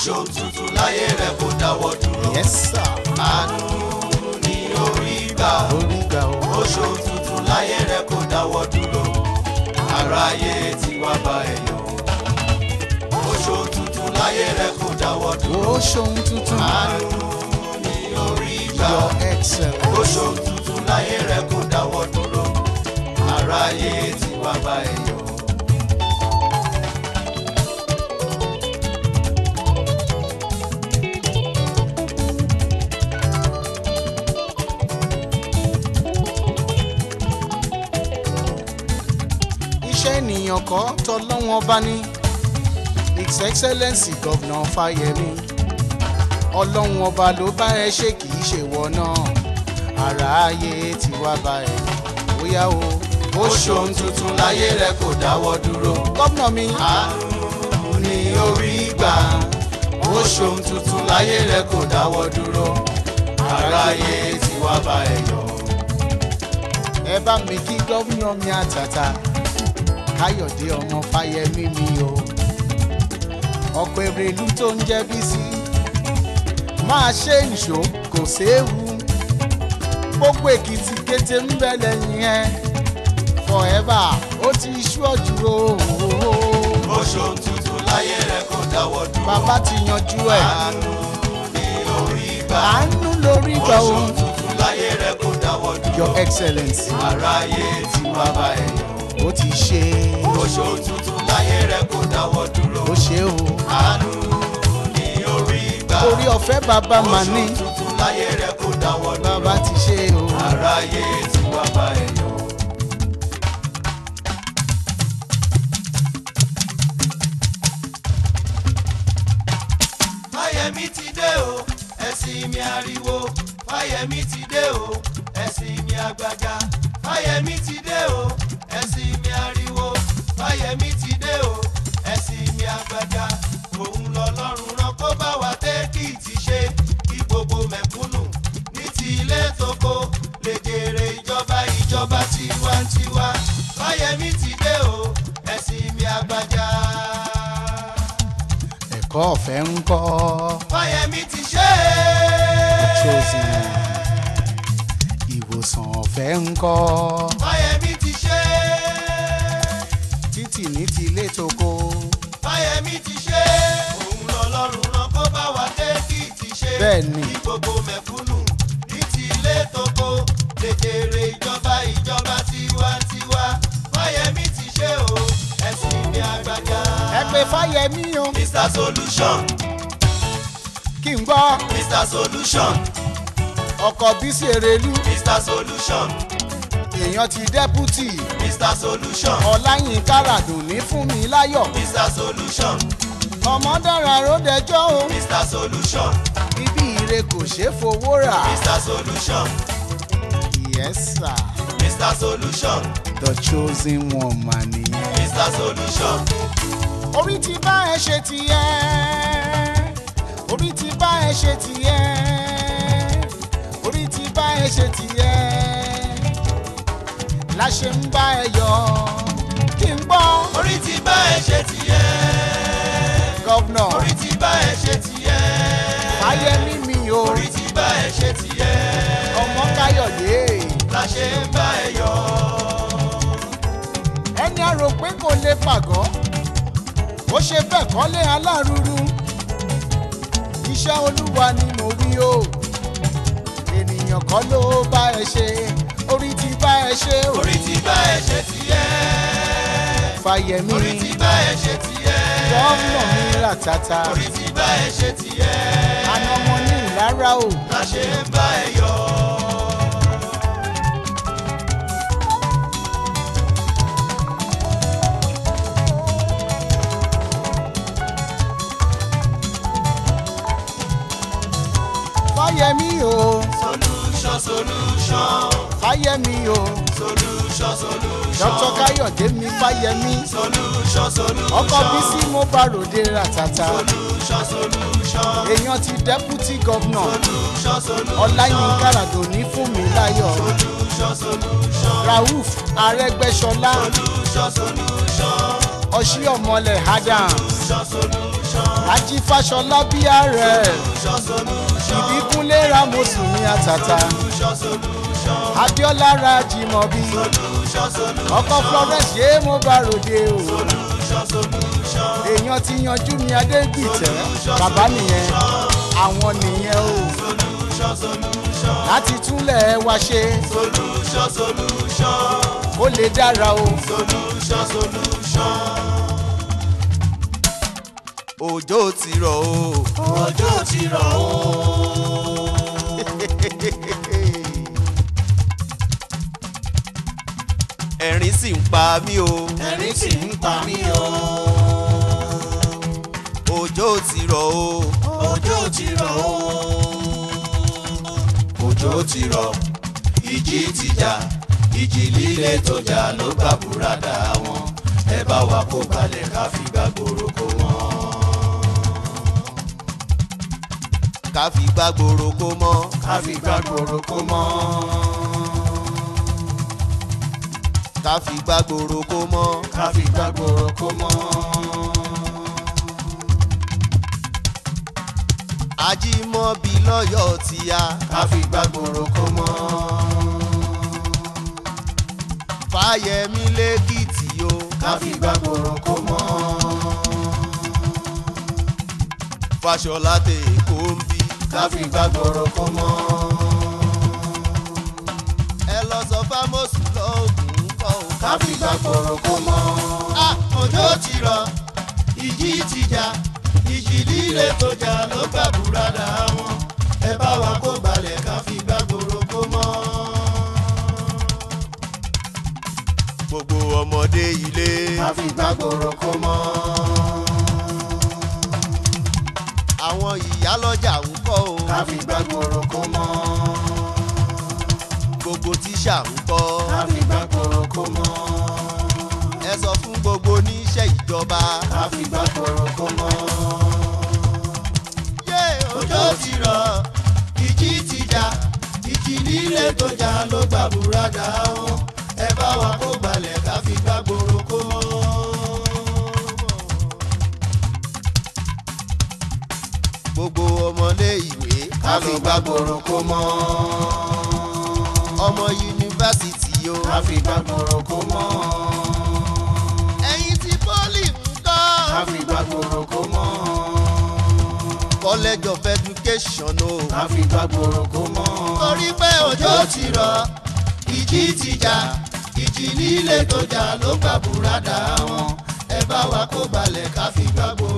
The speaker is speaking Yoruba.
ṣòun tuntun láyé rẹ kò dáwọ́ dúró. yes sir àánú ni orí gbà orí gbà ó ó ṣòun tuntun láyé rẹ kò dáwọ́ dúró. aráyé ti wá bá ẹ yọ̀ ó ṣòun tuntun láyé rẹ kò dáwọ́ dúró. ó ṣohun tuntun àánú ni orí gbà your excellence ó ṣòun tuntun láyé rẹ kò dáwọ́ dúró. aráyé ti wá bá ẹ yọ̀. iṣẹ́ ènìyàn kọ́ tọ́lọ́wọ́n bá ní his excellence gọ́vnà fáyemí ọlọ́run ọba ló bá ẹ ṣe kì í ṣe wọ náà àráyé ti wá bá ẹ bóyá o ó ṣòun tuntun láyé rẹ kò dáwọ́ dúró. gọ́vnà mi àánú ni orí gbà ó ṣòun tuntun láyé rẹ kò dáwọ́ dúró. aráyé ti wá bá ẹ yọ̀. ẹ bá mi kí gọ́vnà mi àtàtà káyọ̀dé ọmọ fáyemí mi o ọ̀pọ̀ èrèlú tó ń jẹ́ bísí máa ṣe ìṣó kò séwu gbogbo èkìtì kété ń bẹ lẹ́yìn ẹ forever ó ti ṣúọ̀jù o ó ṣòun tuntun láyé rẹ kò dáwọ́ dúró. bàbá ti yanjú ẹ̀ àánú ni orí gbà àánú lórí ó gbà o ṣòun tuntun láyé rẹ kò dáwọ́ your dúró. excellence aráyé ti wá bá ẹ yọ̀. ó ti ṣe ó ṣòun tuntun láyé rẹ kò dáwọ́ dúró. ó ṣe o àánú ni orí gbà orí ọ̀fẹ́ bàbá ó mà ní ṣòun tuntun láyé rẹ kò dáwọ́ dúró. bàbá ti ṣe o aráyé ti wá bá ẹ yọ̀. fáyẹmí ti dé o ẹ̀sìn mi ariwo fáyẹmí ti dé o ẹ̀sìn mi àgbàjà fáyẹmí ti dé o ẹ̀sìn mi ariwo fáyẹmí ti dé o ẹ̀sìn mi àgbàjà òun lọ́lọ́run rán kó bá wa tẹ́kìtì ṣe kí gbogbo mẹ̀kúnnù ní ti ilé tóko lè jèrè ìjọba ìjọba tiwantiwa fáyẹmí ti dé o ẹ̀sìn mi àgbàjà. ẹ̀kọ́ ọ̀fẹ́ ń kọ́ fáyẹmí ti ṣe chosen é. ìwòsàn ọ̀fẹ́ ń kọ́ fáyẹmí ti ṣe é. títì ní ti ilé toko fáyẹmí ti ṣe é. òun lọ́lọ́run rán kó bá wa tẹ́kìtì ṣe. Bẹ́ẹ̀ni. kí gbogbo mẹ̀kúnnù ní ti ilé tóko lè jèrè ìjọba ìjọba tiwantiwa. fáyẹmí ti ṣe o ẹ̀sìn mi àgbàjá. ẹ pé fáyemí o mr solution kí n gbọ́ mr solution ọkọ̀ bísí èrèlú mr solution èèyàn ti dẹ́pútì mr solution ọláyínká ràdùnní fún mi láyọ̀ mr solution ọmọ dára ló dẹjọ́ o mr solution ibi ire kò ṣeé fowó rà mr solution yes sir mr solution the chosen one mà nìyẹn. mr solution orí ti bá ẹ ṣe tìyẹ orí ti bá ẹ ṣe tìyẹ orí ti bá ẹ ṣe tìyẹ la ṣe ń bá ẹ yọ kí n gbọ́ orí ti bá ẹ ṣe tiẹ̀ gọ́vnà orí ti bá ẹ ṣe tiẹ̀ fáyemí mi o orí ti bá ẹ ṣe tiẹ̀ ọmọ káyọ̀dé la ṣe ń bá ẹ yọ. ẹni a rò pé kò lè pàgọ́ ó ṣe bẹ́ẹ̀ kọ́lé alárùrù iṣẹ́ olúwa ni mo wí o ènìyàn kọ́ ló bá ẹ ṣe orí ti bá ẹ ṣe o orí ti bá ẹ ṣe tiẹ̀ fàyẹ̀mí orí ti bá ẹ ṣe tiẹ̀ gọ́ọ̀nà mi ràtàtà orí ti bá ẹ ṣe tiẹ̀ àná wọn ní ìlara o la ṣe ń bá ẹ yọ. fàyẹ̀mí o solution solution fàyẹ̀mí o solution solution dr káyọ̀dé mi fàyẹ̀mí solution solution ọkọ̀ bísí mo bá ròde ràtàtà solution solution èèyàn ti deputy governor solution solution ọláyínká ràdòní fún mi láyọ̀ solution solution rauf arẹ́gbẹ́ṣọlá solution solution ọṣíọmọlẹ̀ adam solution solution Rájí Fáṣọlá bí ààrẹ. solution solution Ìbíkúnlé Rámọ̀sùn ní àtàtà. solution solution Abíọ́lá Rájìmọ̀bí. solution solution Ọkọ Florence yé mo bá ròde o. solution solution Èèyàn ti yanjú mi Adégbìtẹ́. Bàbá nìyẹn. Àwọn nìyẹn o. solution solution Láti túnlẹ̀ wá ṣe. solution solution Ó lè dára o. solution solution. òjò ti rọ̀ o. òjò ti rọ̀ o. ẹ̀rín sì ń pa mí o. ẹ̀rín sì ń pa mí o. òjò ti rọ̀ o. òjò ti rọ̀ o. òjò ti rọ̀ ìjì ti jà ìjì líle tó jà ló gbà búradà wọn ẹ bá wa kó balẹ̀ ká fi gbàgbóró kó mọ́. ká fi gbàgbóró kó mọ́. ká fi gbàgbóró kó mọ́. ká fi gbàgbóró kó mọ́. ká fi gbàgbóró kó mọ́. ajímọ̀bí lọ́yọ̀ tí a. ká fi gbàgbóró kó mọ́. fáyẹmí lẹ́kìtì o. ká fi gbàgbóró kó mọ́. fàṣọlá tẹ èkó ń bí. ká fi gbàgbóró kó mọ́. ẹ lọ sọ fámọ́sù lọ́ọ̀gùn kọ́ o. ká fi gbàgbóró kó mọ́. a òjò ti rọ̀ ìjì ti jà ìjì líle tó jà ló gbà búradà wọn ẹ bá wa kó balẹ̀ ká fi gbàgbóró kó mọ́. gbogbo ọmọdé ilé. ká fi gbàgbóró kó mọ́. àwọn ìyálọ́jà ń kọ́ o. ká fi gbàgbóró kó mọ́. gbogbo tíṣà ń kọ́. ká fi gbàgbóró kó mọ́. ẹ sọ fún gbogbo oníṣẹ́ ìjọba. ká fi gbàgbóró kó mọ́. yé òjò ti rọ̀ ìjì ti jà ìjì líle tó jà ló gbà búradà wọn ẹ bá wa kó balẹ̀ ká fi gbàgbóró kó mọ́. gbogbo ọmọlé ìwé ká fi gbàgbóró kó mọ́. ọmọ yunifásitì o ká fi gbàgbóró kó mọ́. ẹ̀yin tí pọ́lì ń kọ́ ká fi gbàgbóró kó mọ́. college of education o ká fi gbàgbóró kó mọ́. torí pé òjò ti rọ̀ ìjì ti jà ìjì líle tó jà ló gbà búradà wọn ẹ bá wa kó balẹ̀ ká fi gbàgbóró